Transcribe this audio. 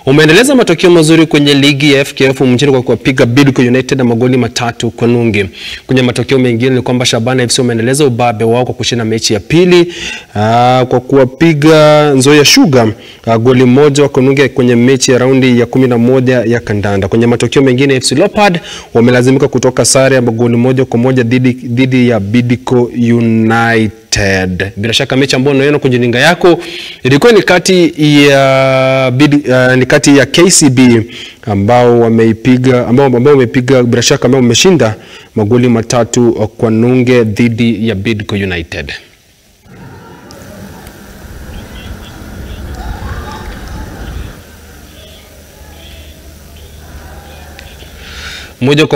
umeendeleza matokeo mazuri kwenye ligi ya FKF mchini kwa kuwapiga Bidco United magoli matatu kwa nunge. Kwenye matokeo mengine ni kwamba Shabana FC umeendeleza ubabe wao kwa kushinda mechi ya pili aa, kwa kuwapiga Nzoia Sugar aa, goli moja kwa nunge kwenye mechi ya raundi ya kumi na moja ya kandanda. Kwenye matokeo mengine FC Leopard wamelazimika kutoka sare ya goli moja kwa moja dhidi dhidi ya Bidco United. Bila shaka mechi ambayo unaiona kwenye runinga yako ilikuwa ni kati ya Bid, uh, ni kati ya KCB ambao wameipiga ambao ambao wamepiga bila shaka ambao wameshinda magoli matatu kwa nunge dhidi ya Bidco United. Moja kwa